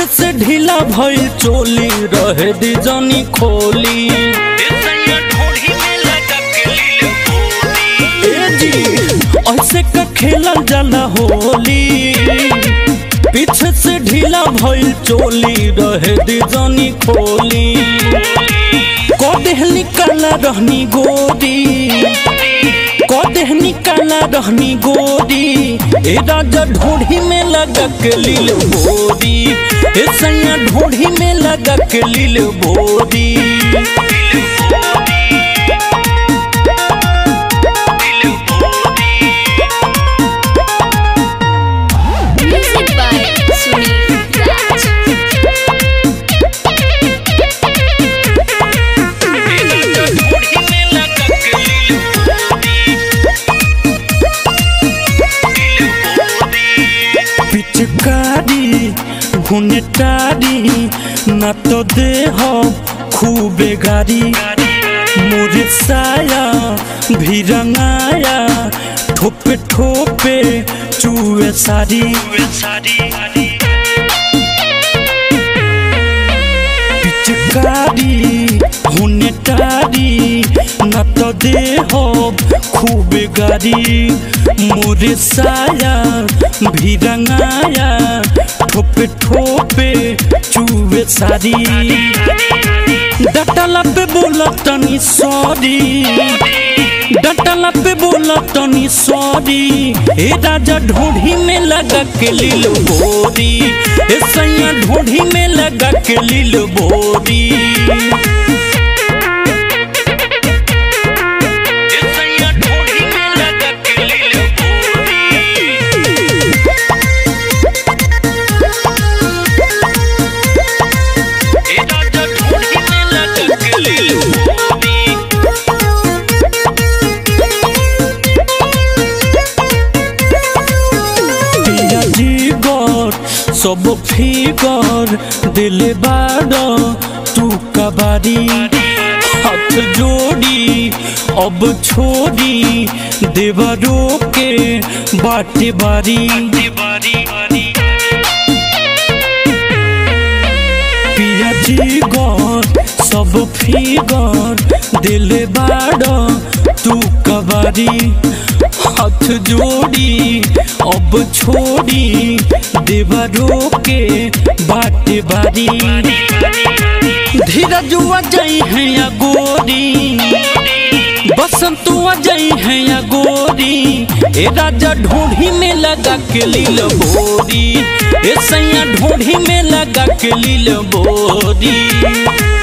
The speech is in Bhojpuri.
से ढीला भइल चोली रहे दी जनी खोली ए जी ऐसे का खेलल जाला होली पीछे से ढीला भइल चोली रहे दी जनी खोली कदेह निकाला रहनी गोरी कदेह निकाला रहनी गोरी ए राजा ढोढ़ी में लगा के लील बोरी ए सैया ढोढ़ी में लगा के लील बोरी Music by Sunil Raj. पिचकारी घुनेटारी न तो देह खूबे गारी मोरे साया भी रंगाया ठोपे ठोपे चुए सारी पिचकारी हुनेटारी न तो देह खूबे गारी मोरे साया भी रंगाया ठोपे ठोपे चुए सारी डटला पे बोला तनी सॉरी डटला पे बोला तनी सॉरी ए राजा ढोढ़ी में लगा के लील बोरी ए सैया ढोढ़ी में लगा के लील बोरी पिया जीगर सब फिगर दिले बाड़ तू कबारी हाथ जोड़ी अब छोड़ी देवरो के बाटे बारी पिया जीगर सब फिगर दिले बाड़ तू कबारी हाथ जोड़ी अब छोड़ी देवरो के बाटे बारी धीरजुआ जाई है या गोरी बसंतुआ जाई है या गोरी ए राजा ढोढ़ी में लगा के लील बोरी ए सैया ढोढ़ी में लगा के लील बोरी